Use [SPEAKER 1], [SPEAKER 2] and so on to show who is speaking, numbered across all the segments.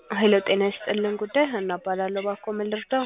[SPEAKER 1] ሄሎ ጤና ይስጥልን ጉዳይ ሀና እባላለሁ። እባክዎ ምን ልርዳው?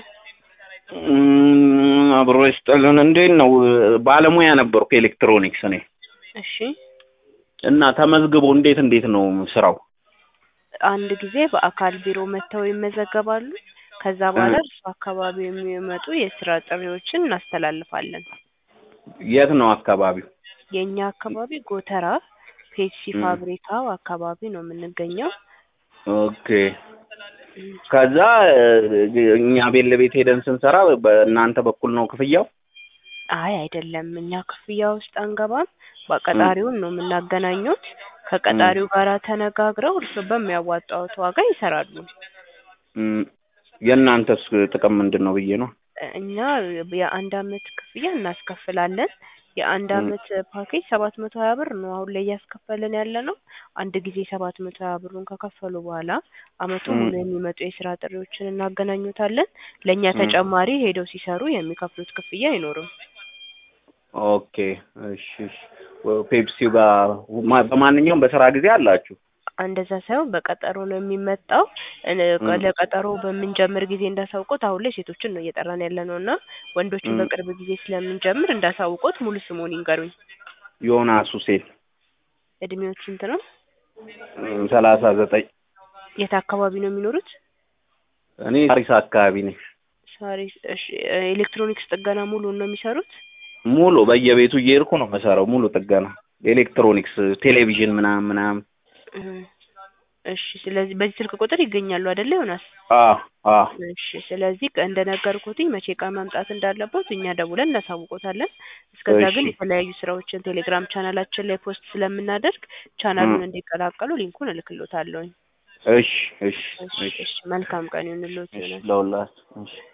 [SPEAKER 2] እም፣ አብሮ ይስጥልን። እንዴት ነው? ባለሙያ ነበርኩ ኤሌክትሮኒክስ እኔ
[SPEAKER 1] እሺ
[SPEAKER 2] እና ተመዝግቦ እንዴት እንዴት ነው ስራው?
[SPEAKER 1] አንድ ጊዜ በአካል ቢሮ መጥተው ይመዘገባሉ። ከዛ በኋላ እርሱ አካባቢ የሚመጡ የስራ ጥሪዎችን እናስተላልፋለን።
[SPEAKER 2] የት ነው አካባቢው?
[SPEAKER 1] የእኛ አካባቢ ጎተራ ፔፕሲ
[SPEAKER 2] ም።
[SPEAKER 1] ፋብሪካው አካባቢ ነው የምንገኘው።
[SPEAKER 2] ኦኬ። ከዛ እ፣ እኛ ቤት ለቤት ሄደን ስንሰራ በእናንተ በኩል ነው ክፍያው?
[SPEAKER 1] አይ አይደለም፣ እኛ ክፍያ ውስጥ አንገባም። በቀጣሪውን ነው የምናገናኙት። ከቀጣሪው ጋር ተነጋግረው እርሱ በሚያዋጣውት ዋጋ ይሰራሉ።
[SPEAKER 2] እም፣ የእናንተስ ጥቅም ምንድን ነው ብዬ ነው።
[SPEAKER 1] እኛ የአንድ አመት ክፍያ እናስከፍላለን። የአንድ
[SPEAKER 2] ም።
[SPEAKER 1] አመት ፓኬጅ ሰባት መቶ ሀያ ብር ነው አሁን ላይ እያስከፈልን ያለ ነው። አንድ ጊዜ ሰባት መቶ ሀያ ብሩን ከከፈሉ በኋላ አመቱ
[SPEAKER 2] ም።
[SPEAKER 1] ሙሉ የሚመጡ የስራ ጥሪዎችን እናገናኙታለን። ለእኛ
[SPEAKER 2] ም።
[SPEAKER 1] ተጨማሪ ሄደው ሲሰሩ የሚከፍሉት ክፍያ አይኖርም።
[SPEAKER 2] ኦኬ እሺ እሺ። ፔፕሲው ጋር ማ- በማንኛውም በስራ ጊዜ አላችሁ?
[SPEAKER 1] እንደዛ ሳይሆን በቀጠሮ ነው የሚመጣው። እን-
[SPEAKER 2] ም።
[SPEAKER 1] ለቀጠሮ በምንጀምር ጊዜ እንዳሳውቆት አሁን ላይ ሴቶችን ነው እየጠራን ያለ ነው እና ወንዶችን
[SPEAKER 2] ም።
[SPEAKER 1] በቅርብ ጊዜ ስለምንጀምር እንዳሳውቆት ሙሉ ስሙን ይንገሩኝ።
[SPEAKER 2] ዮናስ ሁሴን
[SPEAKER 1] እድሜዎች ስንት ነው?
[SPEAKER 2] እም፣ ሰላሳ ዘጠኝ
[SPEAKER 1] የት አካባቢ ነው የሚኖሩት?
[SPEAKER 2] እኔ ሳሪስ አካባቢ ነኝ።
[SPEAKER 1] ሳሪስ። እሺ ኤሌክትሮኒክስ ጥገና ሙሉን ነው የሚሰሩት?
[SPEAKER 2] ሙሉ በየቤቱ እየሄድኩ ነው የምሰራው። ሙሉ ጥገና ኤሌክትሮኒክስ፣ ቴሌቪዥን ምናምን ምናምን።
[SPEAKER 1] እህ። እሺ ስለዚህ በዚህ ስልክ ቁጥር ይገኛሉ አይደለ ዮናስ?
[SPEAKER 2] አ አ
[SPEAKER 1] እሺ ስለዚህ ቀ- እንደነገርኩትኝ መቼ ቀን መምጣት እንዳለበት እኛ ደውለን እናሳውቆታለን። እስከዛ
[SPEAKER 2] እሺ
[SPEAKER 1] ግን የተለያዩ ስራዎችን ቴሌግራም ቻናላችን ላይ ፖስት ስለምናደርግ
[SPEAKER 2] እም፣
[SPEAKER 1] ቻናሉን እንዲቀላቀሉ ሊንኩን እልክሎታለሁኝ።
[SPEAKER 2] እሺ እሺ
[SPEAKER 1] እሺ
[SPEAKER 2] እሺ
[SPEAKER 1] እሺ መልካም ቀን ይሁንልዎት
[SPEAKER 2] እሺ
[SPEAKER 1] ዮናስ።
[SPEAKER 2] ለሁላችሁ እሺ